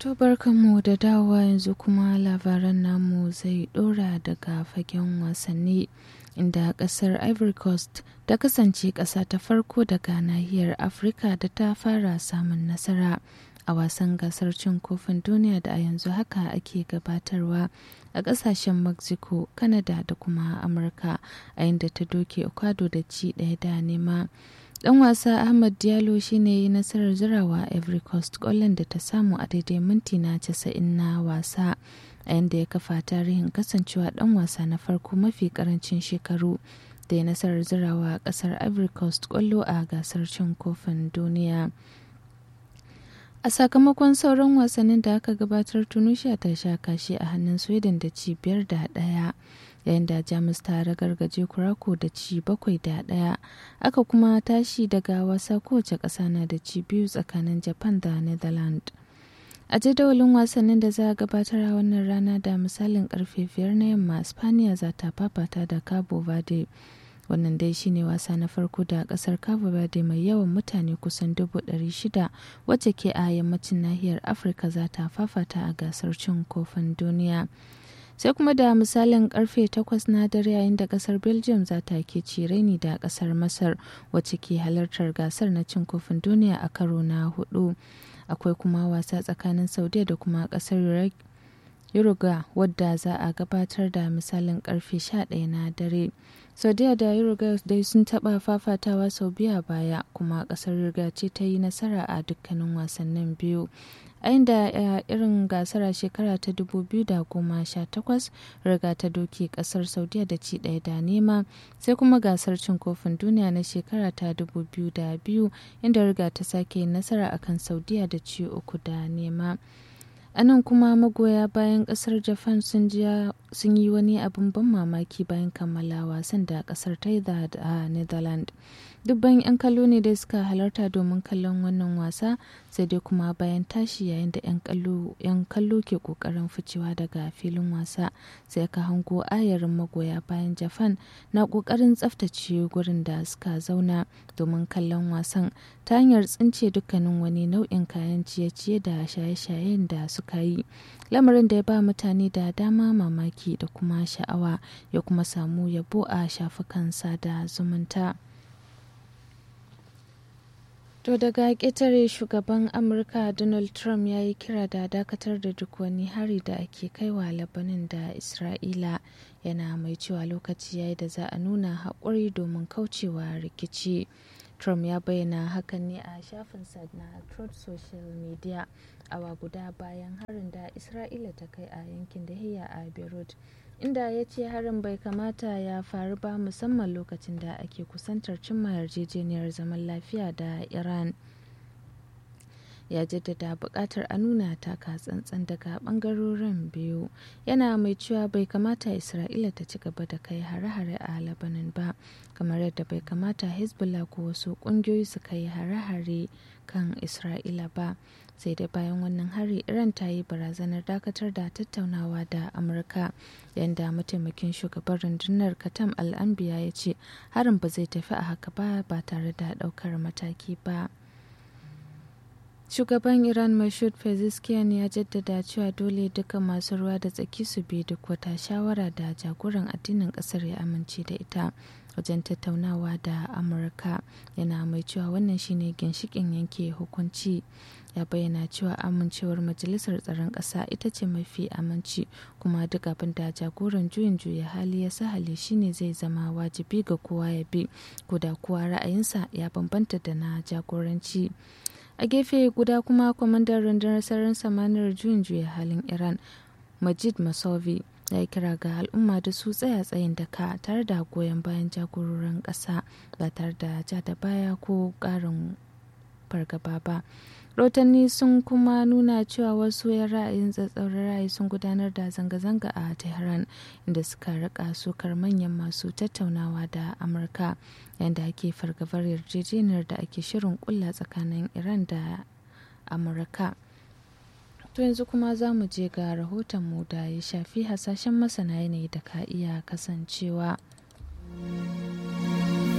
To barkanmu da dawowa yanzu kuma labaran namu zai dora daga fagen wasanni inda kasar Ivory Coast ta kasance ƙasa ta farko daga nahiyar Afirka da ta fara samun nasara a wasan gasar cin kofin duniya da a yanzu haka ake gabatarwa a ƙasashen Mexico, Canada da kuma Amurka a inda ta doke Ecuador da ci ɗaya da nema. dan wasa ahmad diallo shine yi nasarar zirawa ivory coast kwallon da ta samu a daidai minti na 90 na wasa a yadda ya kafa tarihin kasancewa dan wasa na farko mafi karancin shekaru da ya nasarar zirawa a kasar ivory coast kwallo a gasar cin kofin duniya a sakamakon sauran wasannin da aka gabatar tunisia ta sha kashi a hannun sweden da ci biyar da daya yayin da jamus ta ragargaje kurako da ci bakwai da daya aka kuma tashi daga wasa kowace ƙasa na da ci biyu tsakanin japan da netherlands a jadawalin wasannin da za a gabatar a wannan rana da misalin karfe biyar na yamma spaniya za ta fafata da cabo verde wannan dai shine wasa na farko da kasar cabo verde mai yawan mutane kusan dubu shida wacce ke a yammacin nahiyar afirka za ta fafata a gasar cin kofin duniya sai kuma da misalin karfe 8 na dare yayin da kasar belgium za ta ke cireni da kasar masar wacce ke halartar gasar na cin kofin duniya a karo na hudu akwai kuma wasa tsakanin saudiya da kuma kasar Uruguay wadda za a gabatar da misalin karfe 11 na dare. Saudiya da Uruguay dai sun taɓa fafatawa sau biya baya kuma ƙasar Uruguay ce ta yi nasara a dukkanin wasannin biyu. a inda irin gasar a shekara ta 2018 riga ta doke kasar saudiya da ci ɗaya da nema sai kuma gasar cin kofin duniya na shekara ta 2002 inda riga ta sake nasara akan saudiya da ci uku da nema a nan kuma magoya bayan kasar japan sun yi wani abin ban mamaki bayan kammala wasan da kasar ta yi da netherlands dubban 'yan kallo ne da suka halarta domin kallon wannan wasa sai dai kuma bayan tashi yayin da 'yan kallo ke kokarin ficewa daga filin wasa sai ka hango ayarin magoya bayan japan na kokarin tsaftace gurin da suka zauna domin kallon wasan ta hanyar tsince dukkanin wani nau'in kayan ciye-ciye da shaye-shayen da suka yi lamarin da ya ba mutane da dama mamaki da kuma sha'awa ya kuma samu yabo a shafukan sada zumunta. To daga ƙetare shugaban Amurka Donald Trump ya yi kira da dakatar da duk wani hari da ake kaiwa Labanin da Isra'ila yana mai cewa lokaci yayi da za a nuna haƙuri domin kaucewa rikici. Trump ya bayyana hakan ne a shafinsa na Truth Social Media awa guda bayan harin da Isra'ila ta kai a yankin Dahiya a Beirut. inda ya ce harin bai kamata ya faru ba musamman lokacin da ake kusantar cimma yarjejeniyar zaman lafiya da iran ya jaddada buƙatar a nuna taka tsantsan daga ɓangarorin biyu yana mai cewa bai kamata isra'ila ta ci gaba da kai hare-hare a labanin ba kamar yadda bai kamata hezbollah ko wasu ƙungiyoyi su kai hare-hare kan isra'ila ba sai dai bayan wannan hari iran ta yi barazanar dakatar da tattaunawa da amurka yadda mataimakin shugaban rundunar katam al'ambiya ya ce harin ba zai tafi a haka ba ba tare da daukar mataki ba shugaban iran mashud pezeshkian ya jaddada cewa dole duka masu ruwa da tsaki su bi duk wata shawara da jagoran addinin kasar ya amince da ita wajen tattaunawa da amurka yana mai cewa wannan shine ginshikin yanke hukunci ya bayyana cewa amincewar majalisar tsaron ƙasa ita ce mafi aminci kuma duk abin da jagoran juyin juya hali ya sahale shine zai zama wajibi ga kowa ya bi ko da kowa ra'ayinsa ya bambanta da na jagoranci a gefe guda kuma kwamandan rundunar sararin samaniyar juyin juya halin iran majid masovi ya yi kira ga al'umma da su tsaya tsayin daka tare da goyon bayan jagororin ƙasa ba tare da ja da baya ko ƙarin fargaba ba rotanni sun kuma nuna cewa wasu yan ra'ayin tsatsauran ra'ayi sun gudanar da zanga-zanga a tehran inda suka rika sukar manyan masu tattaunawa da amurka yadda ake fargabar yarjejeniyar da ake shirin kulla tsakanin iran da amurka to yanzu kuma za mu je ga rahotonmu da ya shafi hasashen masana yanayi da ka iya kasancewa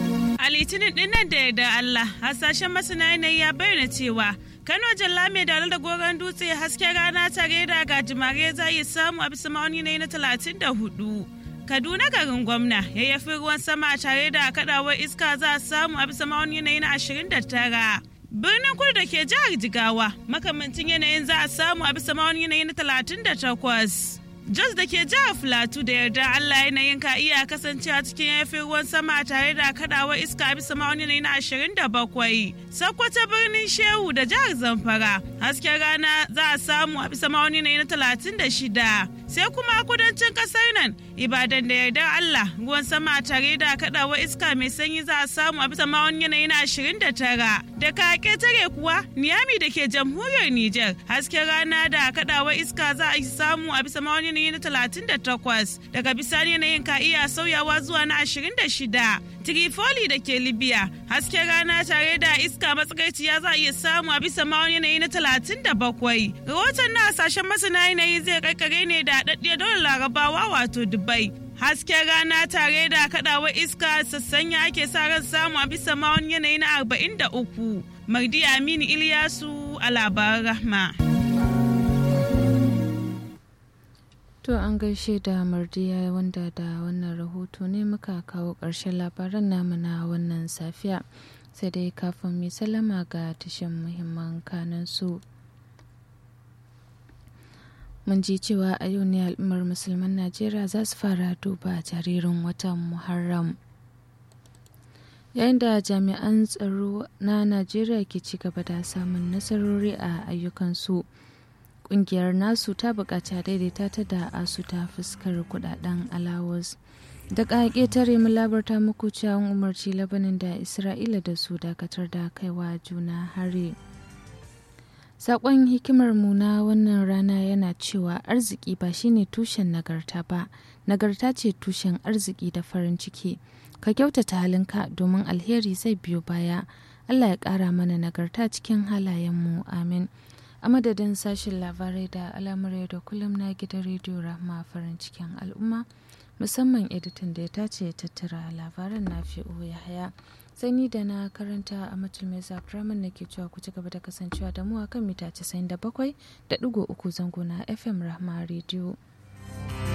A litinin dinnan da yarda Allah, hasashen masana yanayi ya bayyana cewa Kano Jalla mai dalar da goron dutse hasken rana tare da gajimare za yi samu a bisa ma'auni na talatin da hudu. Kaduna garin gwamna yayyafin ruwan sama tare da kadawar iska za a samu a bisa ma'auni na ashirin da tara. Birnin kudu da ke jihar Jigawa makamancin yanayin za a samu a bisa ma'auni na talatin da takwas. Jos da ke jihar Filatu da yarda Allah yanayin ka iya kasancewa cikin yafin ruwan sama tare da kadawar iska bisa ma'auni na ashirin da bakwai. Sokoto birnin Shehu da jihar Zamfara hasken rana za a samu a bisa ma'auni na talatin da shida. Sai kuma kudancin kasar nan Ibadan da yardar Allah ruwan sama tare da kadawar iska mai sanyi za a samu a bisa ma'auni na ashirin da tara. Da ka tare kuwa Niyami da ke jamhuriyar Nijar hasken rana da kadawar iska za a samu a bisa ma'auni yanayi na talatin da takwas daga bisani yanayin ka iya sauyawa zuwa na ashirin da shida trifoli da ke libya hasken rana tare da iska matsakaiciya za a iya samu a bisa ma'auni yanayi na talatin da bakwai rahoton na hasashen masana yanayi zai karkare ne da haɗaɗɗiyar dole larabawa wato dubai hasken rana tare da kaɗawa iska sassanya ake sa ran samu a bisa ma'auni yanayi na arba'in da uku mardi aminu iliyasu a labaran rahma. To an gaishe da mardiya wanda da wannan rahoto ne muka kawo ƙarshen labaran namu na wannan safiya sai dai kafin mai salama ga tashin muhimman kanan su. Mun ji cewa a yau ne al'ummar musulman Najeriya za su fara duba jaririn watan Muharram. Yayin da jami'an tsaro na Najeriya ke ci gaba da samun nasarori a ayyukansu. kungiyar nasu ta bukaci daidaita ta da asu ta fuskar kudaden alawus da ƙaƙe tare mu labarta muku cewa umarci labanin da isra'ila da su dakatar da kaiwa juna hari saƙon hikimar mu na wannan rana yana cewa arziki ba shine tushen nagarta ba nagarta ce tushen arziki da farin ciki ka kyautata halinka domin alheri zai biyo baya allah ya ƙara mana nagarta cikin halayenmu amin a madadin sashen labarai da al'amurai da kullum na gidan rediyo rahma farin cikin al'umma musamman editan da ya tace tattara labaran na fi'o ya haya sani da na karanta a matulmai zafiraman na ke cewa ku ci gaba da kasancewa da mu a kan mita 97 da uku zango na fm rahma rediyo